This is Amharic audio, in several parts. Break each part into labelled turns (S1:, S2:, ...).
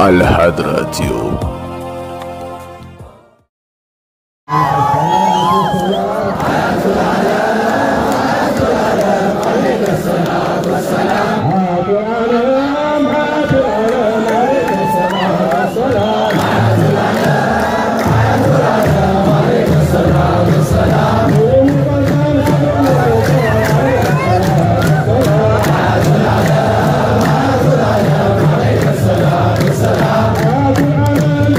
S1: الحضرة تيوب
S2: السلام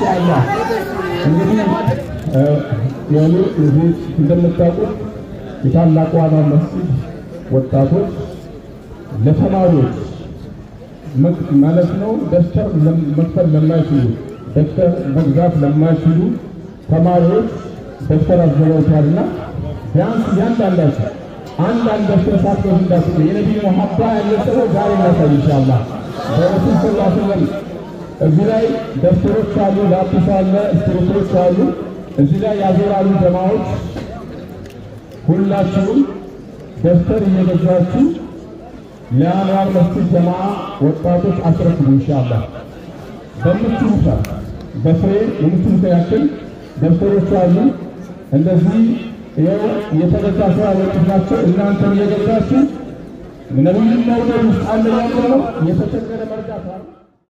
S1: ኢንሻአላህ እንግዲህ የሆኑ እዚህ እንደምታውቁት የታላቁ ዋና መስጊድ ወጣቶች ለተማሪዎች ማለት ነው ደብተር መክፈል ለማይችሉ ደብተር መግዛት ለማይችሉ ተማሪዎች ደብተር አዘጋጅቷልና ቢያንስ እያንዳንዳቸው አንዳንድ ደብተር ሳትገዙ እንዳትሉ የነቢዩ መሐባ ያለ ሰው ዛሬ እናሳይ ኢንሻአላህ በረሱል ሰለላሁ ዐለይሂ ወሰለም እዚህ ላይ ደብተሮች አሉ፣ ላጲስ አለ፣ እስክሪብቶች አሉ። እዚህ ላይ ያዞራሉ ጀማዎች። ሁላችሁም ደብተር እየገዛችሁ ለአንዋር መስጊድ ጀማ ወጣቶች አስረክቡ ኢንሻአላህ። በምትችሉት በፍሬ የምትችሉት ያክል ደብተሮች አሉ። እንደዚህ ይኸው የተገዛ ስራ ወጡት ናቸው። እናንተ እየገዛችሁ ነቢዩን መውደድ ውስጥ አንደኛው ነው የተቸገረ መርዳት